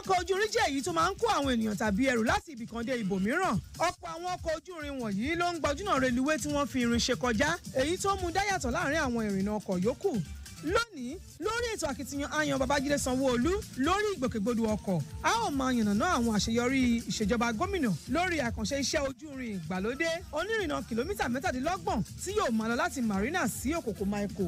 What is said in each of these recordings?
ọkọ̀ ojú irin jẹ́ èyí tó máa ń kó àwọn ènìyàn tàbí ẹrù láti ibì kan dé ibòmíràn ọ̀pọ̀ àwọn ọkọ̀ ojú irin wọ̀nyí ló ń gbajúmọ̀ reluwé tí wọ́n fi irin ṣe kọjá èyí tó mú dáyàtọ̀ láàrin àwọn ìrìnnà ọkọ̀ yòókù lónìí lórí ètò akitiyan ayan babájídé sanwóolu lórí ìgbòkègbodò ọkọ̀ a ó máa yànnàná àwọn àṣeyọrí ìṣèjọba gómìnà lórí àkànṣe iṣẹ́ ojú irin ìgbàlódé onírìnnà kìlómítà mẹ́tàdínlọ́gbọ̀n tí yóò máa lọ láti marina sí òkòkò maiko.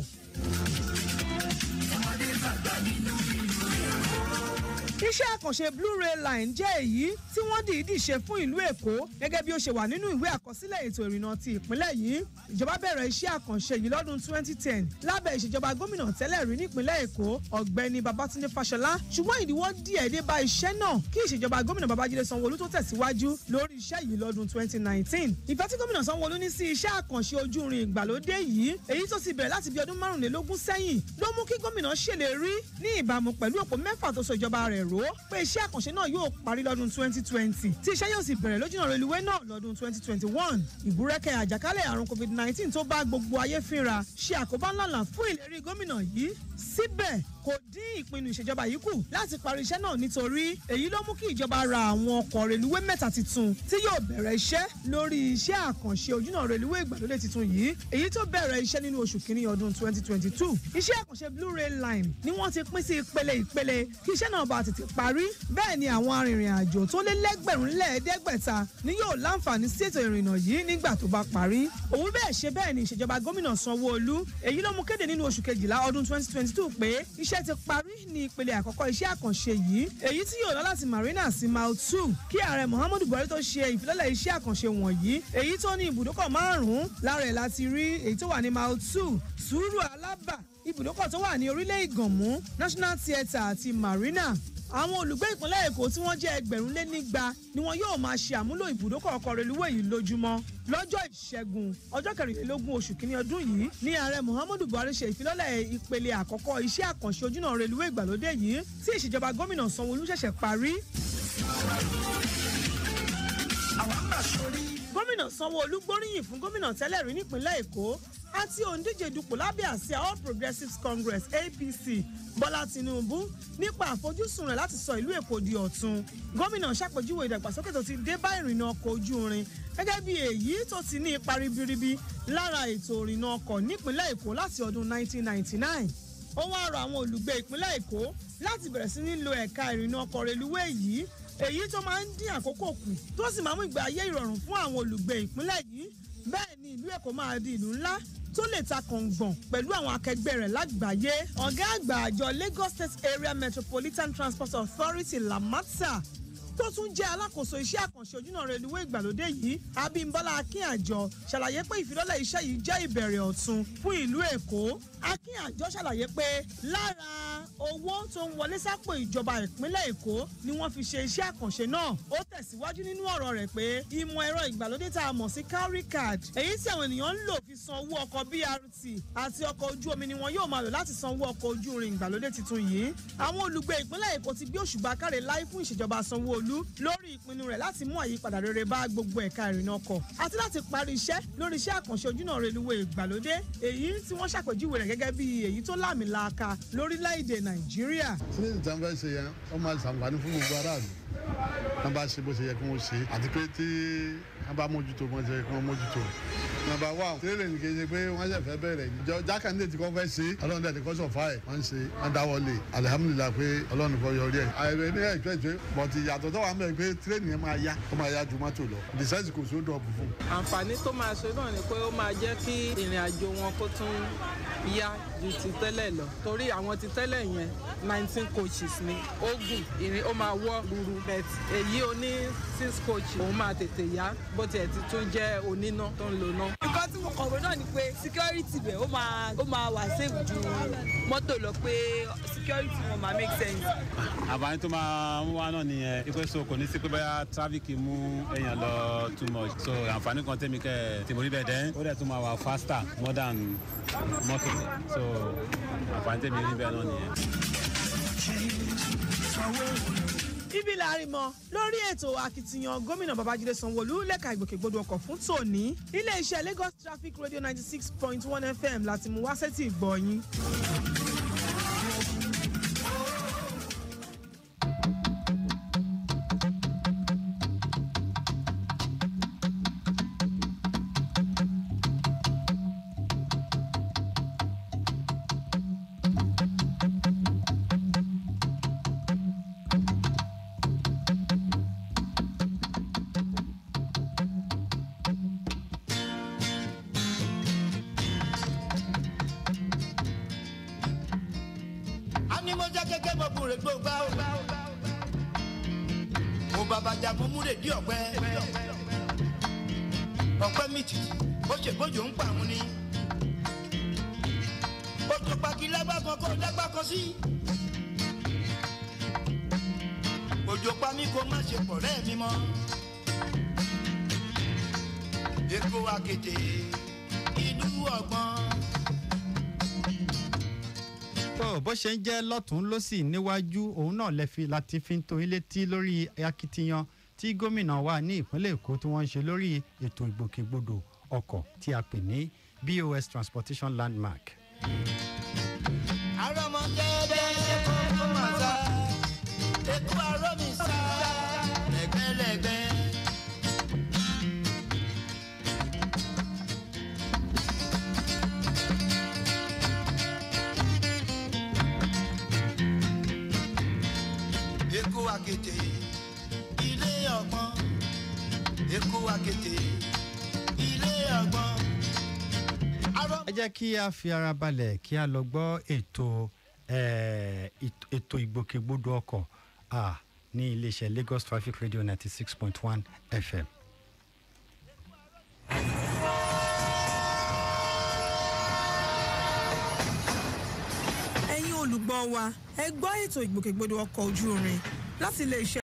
iṣẹ́ àkànṣe blue-ray line jẹ́ èyí tí wọ́n dìídì ṣe fún ìlú èkó gẹ́gẹ́ bí ó ṣe wà nínú ìwé àkọsílẹ̀ ètò ìrìnnà ti ìpínlẹ̀ yìí ìjọba bẹ̀rẹ̀ iṣẹ́ àkànṣe yìí lọ́dún 2010 lábẹ́ ìṣèjọba gómìnà tẹ́lẹ̀ rí nípínlẹ̀ èkó ọ̀gbẹ́ni babatunde fáṣọlá ṣùgbọ́n ìdíwọ́ díẹ̀ dé bá iṣẹ́ náà kí ìṣèjọba gómìnà babájídé sanwóolu tó tẹ̀síwájú lórí iṣẹ́ yìí lọ́dún 2019 ìfẹ́ tí gómìnà sanwóolu ní sí iṣẹ́ àkànṣe ojú irin ìgbàlódé yìí èyí tó ti bẹ̀rẹ̀ láti bí ọdún márùnlélógún sẹ́yìn ló mú kí gómìnà ṣèlérí ní ìbámu pẹ̀lú òpó mẹ́fà tó so ìjọba rẹ̀ ró pé iṣẹ́ àkànṣe náà yóò parí lọ́dún 2020 tí iṣẹ́ yóò sì bẹ̀rẹ̀ lójúnà reluwé náà lọ́dún 2021 ìbúrẹ́kẹ́ àjàkálẹ̀ àrùn covid-19 tó bá gbogbo ayé fínra ṣe àkóbá ńláńlá fún ìlérí gómìnà yìí síbẹ̀ kò dín ìpinnu ìṣèjọba yìí kù láti parí iṣẹ́ náà nítorí èyí ló mú kí ìjọba ra àwọn ọkọ̀ reluwé mẹ́ta tuntun tí yóò bẹ̀rẹ̀ iṣẹ́ lórí iṣẹ́ àkànṣe ojúnà reluwé ìgbàlódé tuntun yìí èyí tó bẹ̀rẹ̀ iṣẹ́ nínú oṣù kínní ọdún 2022 iṣẹ́ àkànṣe blue-ray line ni wọ́n ti pín sí ìpele ìpele kí iṣẹ́ náà bá tètè parí bẹ́ẹ̀ ni àwọn arìnrìn àjò tó lé lẹ́gbẹ̀rún lẹ́ẹ̀ẹ́dẹ́gbẹ̀ta ni yóò láǹfààní sí ètò ìrìnnà yìí nígbà tó bá parí òun bẹ́ẹ̀ ṣe bẹ́ẹ̀ ni ìṣèjọba gómìnà sanwó-olú èyí ló mú kéde nínú oṣù kejìlá ọdún 2022 pé iṣẹ́ ti parí ní ìpele àkọ́kọ́ iṣẹ́ àkànṣe yìí èyí tí yóò lọ láti marina sí mile two kí ààrẹ muhammadu buhari tó ṣe ìfilọ́lẹ̀ iṣẹ́ àkànṣe wọ̀nyí èyí tó ní ibùdókọ̀ márùn-ún lára ẹ̀ láti rí èyí tó wà ní mile two sùúrù alábà ibùdókọ̀ tó wà ní orílẹ̀ ìgànmú national theatre àti marina àwọn olùgbé ìpínlẹ̀ èkó tí wọ́n jẹ́ ẹgbẹ̀rún lé nígba ni wọn yóò máa ṣe àmúlò ibùdókọ̀ ọkọ̀ reluwé yìí lójúmọ́ lọ́jọ́ ìṣẹ́gun ọjọ́ kẹrìnlélógún oṣù kínní ọdún yìí ní ààrẹ muhammadu buhari ṣe ìfilọ́lẹ̀ ìpele àkọ́kọ́ iṣẹ́ àkànṣe ojúnà reluwé ìgbàlódé yìí tí ìṣèjọba gómìnà sanwó-olú ṣẹ̀ṣẹ̀ parí. gómìnà sanwó-olú gbóríyìn fún gómìnà tẹ́lẹ̀ rí nípínlẹ̀ èkó àti òǹdíje dupò lábẹ́ àsíá all progressives congress apc bọ́lá tinubu nípa àfojúsùn rẹ̀ láti sọ ìlú èkó di ọ̀tun gómìnà ṣàpèjúwe ìdàgbàsókè tó ti dé bá ìrìnnà ọkọ̀ ojú irin gẹ́gẹ́ bí èyí tó ti ní ipa ribiribi lára ètò ìrìnnà ọkọ̀ nípínlẹ̀ èkó láti ọdún 1999 ó wá rọ àwọn olùgbé ìpínlẹ̀ èkó láti bẹ̀rẹ̀ sí ní lo ẹ̀ka ìrìnnà ọkọ̀ reluwé yìí èyí tó máa ń dín àkókò kù tó sì máa mú ìgbé ayé ìrọ̀rùn fún àwọn olùgbé ìpínlẹ̀ yìí bẹ́ẹ̀ ni ìlú èkó máa di ìlú ńlá tó lè ta kàngbọ̀n pẹ̀lú àwọn akẹgbẹ́ rẹ̀ lágbàáyé ọ̀gá àgbà àjọ lagos state area metropolitan transport authority lamata tó tún jẹ́ alákòóso iṣẹ́ àkànṣe ojúnà reluwé ìgbàlódé yìí abímbọ́lá akínàjọ ṣàlàyé pé ìfilọ́lẹ̀ iṣẹ́ yìí jẹ́ ìbẹ̀rẹ̀ ọ̀tun fún ìlú èkó akínàjọ ṣàlàyé pé lára owó tó ń wọlé sápò ìjọba ìpínlẹ̀ èkó ni wọ́n fi ṣe iṣẹ́ àkànṣe náà ó tẹ̀síwájú nínú ọ̀rọ̀ rẹ̀ pé ìmọ̀ ẹ̀rọ ìgbàlódé tá a mọ̀ sí cowry card èyí tí àwọn ènìyàn ń lò fi san owó ọkọ̀ brt àti ọkọ̀ ojú omi ni wọn yóò máa lò láti san owó ọkọ̀ ojú irin ìgbàlódé tuntun yìí àwọn olùgbé ìpínlẹ̀ èkó ti gbé òṣùbà káre láì fún ìṣèjọba sanwó-olú lórí ìpinnu rẹ̀ láti mú àyípadà rere bá gbogbo ẹ̀ka ìrìnnà ọkọ̀ àti láti parí iṣẹ́ lórí iṣẹ́ àkànṣe ojúnà reluwé ìgbàlódé èyí tí wọ́n ṣàpèjúwe rẹ̀ gẹ́gẹ́ bí èyí tó láàmìlàaka lórílẹ̀‐èdè nàìjíríà. sílẹ̀ tí wọ́n fẹ́ ṣe yẹn wọ́n máa ṣàǹfààní fún gbogbo aráàlú wọ́n bá ṣe bó ṣe yẹ kí wọ́n ṣe àti pé tí wọ́n bá mójútó bó ṣe yẹ kí wọ́n mójútó nàbà wà tẹ́lẹ̀ ní kéde pé wọ́n ṣe fẹ́ bẹ̀rẹ̀ ìjọ jákàndé tí kò fẹ́ ṣe ọlọ́run dẹ̀ ní kò sọ̀fà ẹ̀ wọ́n ṣe wọ́n dáwọ́lé alihamudulilayi pé ọlọ́run kò yọrí ẹ̀. àìrè ní ẹ̀jọ́ ìjọ bọ̀tì yàtọ̀ tó wà mẹ́rin pé tírẹ́nì yẹn máa yá ó máa yá ju mọ́tò lọ dìsẹ́sì kò sódò ọ̀bù fún. àǹfààní tó máa ṣe náà ni pé ó máa jẹ́ kí ìrìn àjò wọn kó tún yá ju ti tẹ́lẹ̀ lọ torí àwọn ti tẹ́lẹ̀ yẹn nineteen coaches ni ó gùn ìrìn ó máa wọ́ ruru bet èyí oní six coach òun máa tètè yá bó tiẹ̀ ti tún jẹ́ oníná tó ń lo ná. nǹkan tí mo kọ̀wé náà ni pé security bẹ̀ ó máa ó máa wà safe ju mọ́tò lọ pé security wọn máa make sense. àbáyé tó máa ń wá náà nìyẹn ipe so kò ní sí pé bóyá traffic mú èèyàn lọ too much so àǹfààní kan tẹ̀mí kẹ́ tí mo rí bẹ́ẹ̀ dẹ́n ó dẹ̀ tún máa wà faster more than mọ́tò so àǹfààní tẹ̀mí rí bẹ́ẹ̀ náà nìyẹn. ibi láàrin mọ lórí ètò akitiyan gómìnà babájídé sanwóolu lẹ́ka ìgbòkègbodò ọkọ̀ fún tòní iléeṣẹ́ lagos traffic radio ninety six point one fm láti mú wá sétí ìgbọ̀nyín. ní mo jẹ́ kékeré mo kún rè gbógbá o. mo bàbá jà mo múre dí ọ̀pẹ. ọ̀pẹ mi tì ó ṣe gbójú ń pa àwọn ni. ojú pàkí lágbá kan kó lágbá kan sí. òjò pa mí kó má ṣe pọ̀ rẹ́ mi mọ́. èkó akété ìlú ọgbọ́n. tó bó ṣe ń jẹ́ lọ́tún lọ́sì níwájú òun náà lè fi láti fi ń tó ilé tí lórí akitiyan tí gómìnà wa ní ìpínlẹ̀ èkó tí wọ́n ń ṣe lórí ètò ìgbòkègbodò ọkọ̀ tí a pè ní bos transportation landmark. àrọ́mọdẹ́dẹ́ kókó máa sá èkó arọ́ mi sá lẹ́gbẹ́lẹ́gbẹ́. èkó akété ilé ọgbọ́n èkó akété ilé ọgbọ́n. arọ́ ẹ jẹ́ kí a fi ara balẹ̀ kí a lọ gbọ́ ètò eh, ètò- ètò ìgbòkègbodò ọkọ̀ ah, ní iléeṣẹ́ lagos traffic radio ninety six point one fm. ẹ̀yin olùgbọ́ wa ẹ gbọ́ ètò ìgbòkègbodò ọkọ̀ ojú irin láti ilé iṣẹ́